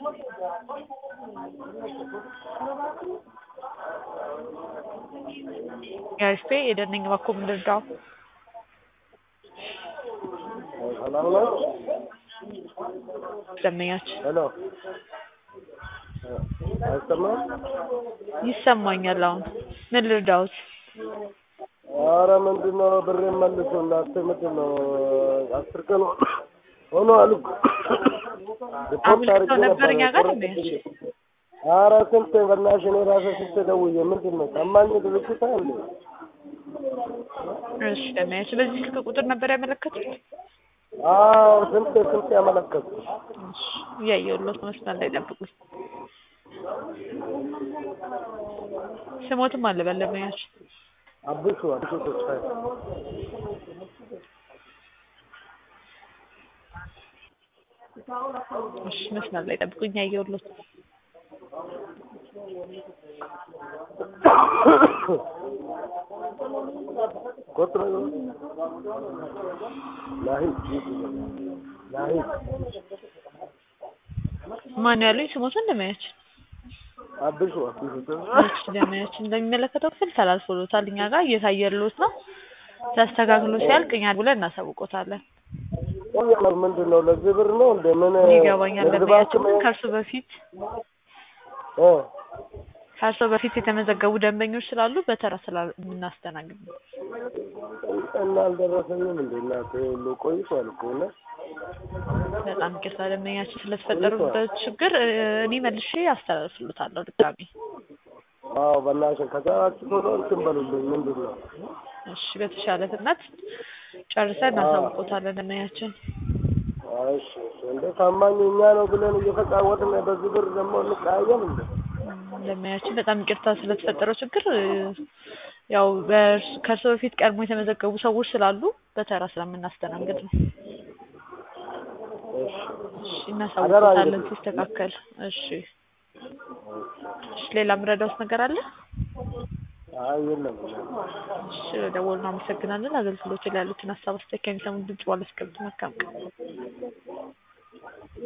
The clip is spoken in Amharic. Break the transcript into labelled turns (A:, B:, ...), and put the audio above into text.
A: የአሪፍ የደነኝ በኩል ምንድርዳው
B: ሰላም ነው።
A: ደንበኛችን
B: ሄሎ አይሰማም?
A: ይሰማኛል። አሁን ምን ልርዳዎት?
B: ኧረ ምንድን ነው ብሬን መልሱ እናንተ ምንድን ነው አስር ቀን ሆኖ አሉ ሪፖርት
A: አምልክተው
B: አድርጌ
A: ነበር እኛ ጋር
B: ነበር
A: ደንበኛችን።
B: ኧረ ስንት በእናትሽ እኔ ራሴ ስንት ደውዬ ምንድን ነው ታማኝ ድርጅት አለ
A: እሺ ደንበኛችን በዚህ ስልክ ቁጥር ነበር ያመለከቱት?
B: አዎ ስንት ስንት ያመለከቱ
A: እሺ እያየሁሎት መስመር ላይ ጠብቁኝ። ስሞትም አለ በል ደንበኛችን።
B: አብሹ አብሹ ተስፋዬ
A: እሺ መስመር ላይ ጠብቁኝ እያየሁሎት
B: ቁጥር ናሂ ናሂ
A: ማን ያሉኝ ስሞትን ደንበኛችን
B: አብሹ አብሹ ተስፋዬ
A: እሺ ደንበኛችን እንደሚመለከተው ክፍል ተላልፎሎታል። እኛ ጋር እየታየሎት ነው። ተስተካክሎ ሲያልቅ እኛ ብለን እናሳውቆታለን።
B: ቆያል ምንድን ነው ለዚህ ብር ነው እንደ ምን
A: ይገባኛል
B: ንግድ
A: ደንበኛችን
B: ባንክ
A: ግን ከእርሱ በፊት
B: እ
A: ከእርሶ በፊት የተመዘገቡ ደንበኞች ስላሉ በተራ ስለምናስተናግድ ነው።
B: እና አልደረሰኝም እንደ እናቴ ሁሉ ቆይቷል እኮ እና
A: በጣም ይቅርታ ደንበኛችን ስለተፈጠሩበት ችግር እ እኔ መልሼ አስተላልፍሎታለሁ ድጋሚ።
B: አዎ በእናትሽን ከቻላችሁ ቶሎ እንትን በሉልኝ ምንድን ነው
A: እሺ በተሻለ ፍጥነት ጨርሰን እናሳውቆታለን ደንበኛችን።
B: እሺ እሺ እንደ ታማኝ እኛ ነው ብለን እየተጫወትን በዚህ ብር ደግሞ እንቀያየም እንደ
A: ደንበኛችን በጣም ይቅርታ ስለተፈጠረው ችግር እ ያው በእርስ- ከእርሶ በፊት ቀድሞ የተመዘገቡ ሰዎች ስላሉ በተራ ስለምናስተናግድ ነው።
B: እሺ
A: እሺ እናሳውቆታለን
B: እንግዲህ።
A: ሲስተካከል። እሺ እሺ ሌላ ምረዳውስ ነገር አለ?
B: አይ የለም
A: እሺ ለደወሉ አመሰግናለን። አገልግሎቱ ላይ ያሉትን ሀሳብ አስተያየት ከሚሰሙ ድምጽ ባለስከብት መልካም ቀን